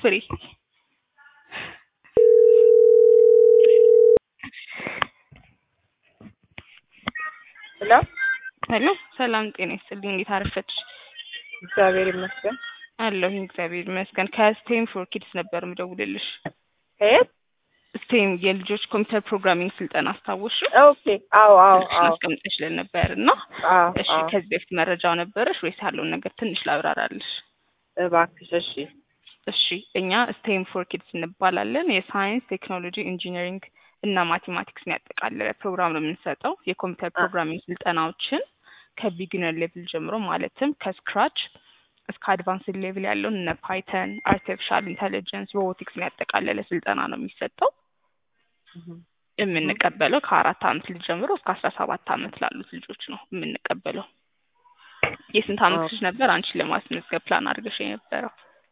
ፍሬ ሄሎ ሄሎ ሰላም ጤና ይስጥልኝ። እንዴት አረፈድሽ? እግዚአብሔር ይመስገን። አለሁኝ እግዚአብሔር ይመስገን። ከስቴም ፎር ኪድስ ነበር ምደውልልሽ። ከየት? ስቴም የልጆች ኮምፒውተር ፕሮግራሚንግ ስልጠና አስታወሽ? ኦኬ። አዎ አዎ አዎ አስቀምጠሽልን ነበር እና አዎ እሺ፣ አዎ። ከዚህ በፊት መረጃው ነበረሽ ወይስ ያለውን ነገር ትንሽ ላብራራልሽ? እባክሽ እሺ። እሺ እኛ ስቴም ፎር ኪድስ እንባላለን። የሳይንስ ቴክኖሎጂ፣ ኢንጂነሪንግ እና ማቴማቲክስን ያጠቃለለ ፕሮግራም ነው የምንሰጠው። የኮምፒውተር ፕሮግራሚንግ ስልጠናዎችን ከቢግነር ሌቭል ጀምሮ ማለትም ከስክራች እስከ አድቫንስድ ሌቭል ያለውን እነ ፓይተን፣ አርቲፊሻል ኢንቴሊጀንስ፣ ሮቦቲክስን ያጠቃለለ ስልጠና ነው የሚሰጠው። የምንቀበለው ከአራት አመት ልጅ ጀምሮ እስከ አስራ ሰባት አመት ላሉት ልጆች ነው የምንቀበለው። የስንት አመት ልጅ ነበር አንቺን ለማስመዝገብ ፕላን አድርገሽ የነበረው?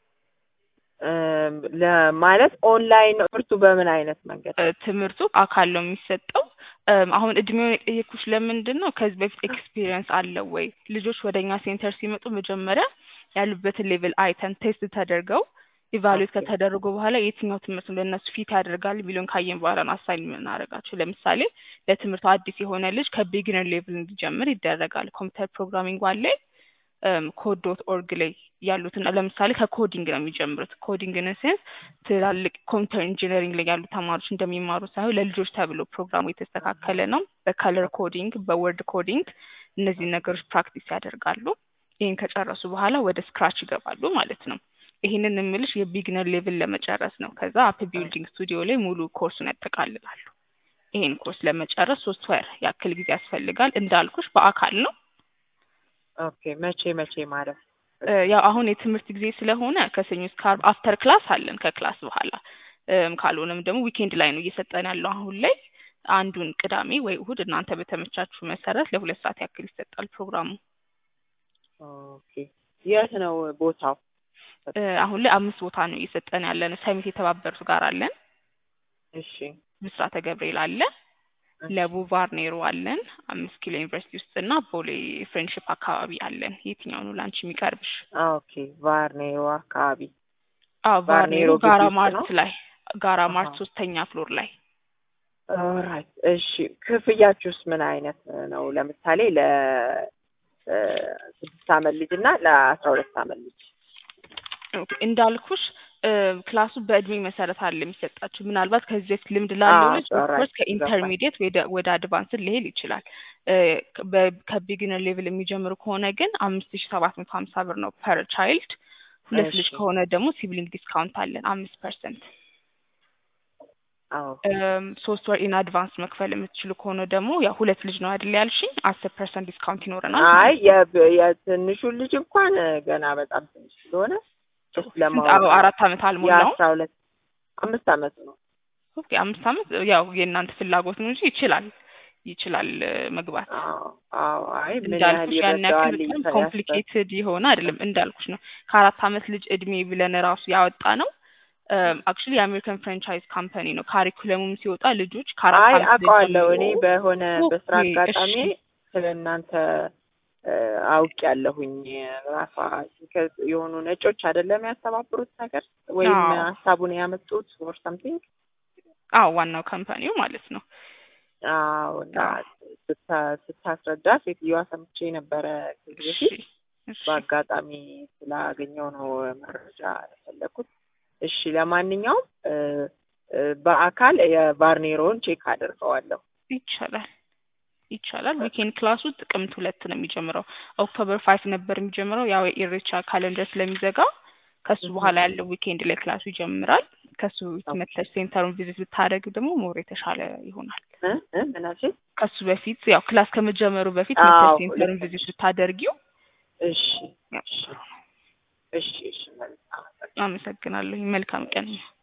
እም፣ ለማለት ኦንላይን ነው ትምህርቱ በምን አይነት መንገድ? እ፣ ትምህርቱ አካል ነው የሚሰጠው። እም፣ አሁን እድሜውን የጠየኩሽ ለምንድን ነው? ከዚህ በፊት ኤክስፒሪየንስ አለው ወይ? ልጆች ወደ እኛ ሴንተር ሲመጡ መጀመሪያ ያሉበትን ሌቭል አይተን ቴስት ተደርገው ኢቫሉዌት ኦኬ። ከተደረጉ በኋላ የትኛው ትምህርት ነው ለእነሱ ፊት ያደርጋል የሚለውን ካየን በኋላ ነው አሳይን የምናደርጋቸው። ለምሳሌ ለትምህርቱ አዲስ የሆነ ልጅ ከቢግነር ሌቭል እንዲጀምር ይደረጋል። ኮምፒውተር ፕሮግራሚንግ ዋን ላይ ኮድ ዶት ኦርግ ላይ ያሉትን ለምሳሌ ከኮዲንግ ነው የሚጀምሩት። ኮዲንግ ኢን ሴንስ ትላልቅ ኮምፒውተር ኢንጂነሪንግ ላይ ያሉ ተማሪዎች እንደሚማሩ ሳይሆን ለልጆች ተብሎ ፕሮግራሙ የተስተካከለ ነው። በከለር ኮዲንግ፣ በወርድ ኮዲንግ እነዚህን ነገሮች ፕራክቲስ ያደርጋሉ። ይህን ከጨረሱ በኋላ ወደ ስክራች ይገባሉ ማለት ነው። ይህንን የምልሽ የቢግነር ሌቭል ለመጨረስ ነው። ከዛ አፕ ቢልዲንግ ስቱዲዮ ላይ ሙሉ ኮርሱን ያጠቃልላሉ። ይህን ኮርስ ለመጨረስ ሶስት ወር ያክል ጊዜ ያስፈልጋል። እንዳልኩሽ በአካል ነው። ኦኬ። መቼ መቼ ማለት? እ፣ ያው አሁን የትምህርት ጊዜ ስለሆነ ከሰኞ እስከ ዓርብ አፍተር ክላስ አለን። ከክላስ በኋላ እም፣ ካልሆነም ደግሞ ዊኬንድ ላይ ነው እየሰጠን ያለው አሁን ላይ። አንዱን ቅዳሜ ወይ እሁድ እናንተ በተመቻችሁ መሰረት ለሁለት ሰዓት ያክል ይሰጣል ፕሮግራሙ። ኦኬ። የት ነው ቦታው? እ፣ አሁን ላይ አምስት ቦታ ነው እየሰጠን ያለን። ሰሚት የተባበሩት ጋር አለን፣ እሺ ምስራተ ገብርኤል አለ፣ ለቡ ቫርኔሮ አለን፣ አምስት ኪሎ ዩኒቨርሲቲ ውስጥ እና ቦሌ ፍሬንድሽፕ አካባቢ አለን። የትኛው ነው ለአንቺ የሚቀርብሽ? ኦኬ። ቫርኔሮ አካባቢ አዎ ቫርኔሮ ቫርኔሮ ግቢ ጋራ ውስጥ ማርት ነው? ላይ ጋራ ማርት አሃ። ሶስተኛ ፍሎር ላይ ኦራይት። እሺ። ክፍያችሁስ ምን አይነት ነው? ለምሳሌ ለ እ፣ ስድስት አመት ልጅ እና ለአስራ ሁለት አመት ልጅ ኦኬ፣ እንዳልኩሽ እ፣ ክላሱ በእድሜ መሰረት አለ የሚሰጣችሁ። ምናልባት ከዚህ በፊት ልምድ ላለው አዎ፣ ልጅ alright፣ ኦፍኮርስ ገባኝ። ከኢንተርሚዲየት ወደ ወደ አድቫንስድ ሊሄድ ይችላል። እ፣ በ- ከቢግነር ሌቭል የሚጀምሩ ከሆነ ግን አምስት ሺ ሰባት መቶ ሀምሳ ብር ነው ፐር ቻይልድ። ሁለት ልጅ እሺ። ከሆነ ደግሞ ሲብሊንግ ዲስካውንት አለን አምስት ፐርሰንት። አዎ ሶስት ወር ኢን አድቫንስ መክፈል የምትችሉ ከሆነ ደግሞ ያው ሁለት ልጅ ነው አይደል ያልሽኝ፣ አስር ፐርሰንት ዲስካውንት ይኖረናል። አይ የብ- የትንሹን ልጅ እንኳን ገና በጣም ትንሽ ስለሆነ ስ ስንት? ለማወቅ አዎ፣ አራት አመት አልሞላውም። የአስራ ሁለት አምስት አመት ነው። ኦኬ አምስት አመት ያው የእናንተ ፍላጎት ነው እንጂ ይችላል ይችላል እ፣ መግባት አዎ አዎ። አይ ምን ያህል እንዳልኩሽ ያን ያክል ይረዳዋል በጣም ይፈ- ኮምፕሊኬትድ የሆነ አይደለም። እንዳልኩሽ ነው ከአራት አመት ልጅ እድሜ ብለን ራሱ ያወጣ ነው። አክቹሊ የአሜሪካን ፍራንቻይዝ ካምፓኒ ነው። ካሪኩለሙም ሲወጣ ልጆች ከአራት አይ አመት ልጅ አውቀዋለሁ እኔ ጀምሮ በሆነ በስራ ኦኬ፣ አጋጣሚ እሺ። ስለ እናንተ አውቅ ያለሁኝ ራሷ የሆኑ ነጮች አይደለም ያስተባብሩት ነገር ወይም አዎ። ሀሳቡን ያመጡት ኦር ሰምቲንግ አዎ ዋናው ካምፓኒው ማለት ነው። አዎ እና ስታ- ስታስረዳ ሴትዮዋ ሰምቼ ነበረ ከዚህ እሺ በፊት እሺ በአጋጣሚ ስላገኘው ነው መረጃ የፈለኩት። እሺ ለማንኛውም እ፣ እ፣ በአካል የቫርኔሮን ቼክ አድርገዋለሁ። ይቻላል ይቻላል። ዊኬንድ ክላሱ ጥቅምት ሁለት ነው የሚጀምረው። ኦክቶበር ፋይቭ ነበር የሚጀምረው ያው የኢሬቻ ካለንደር ስለሚዘጋ ከሱ በኋላ ያለው ዊኬንድ ላይ ክላሱ ይጀምራል። ከሱ መተሽ ሴንተሩን ቪዚት ብታደርግ ደግሞ ሞር የተሻለ ይሆናል። እ እ ምን አልሽኝ? ከሱ በፊት ያው ክላስ ከመጀመሩ በፊት አዎ፣ መተሽ ሴንተሩን ልክ ቪዚት ብታደርጊው እሺ ያው እሺ እሺ እሺ መልካም አመሰግናለሁ። መልካም ቀን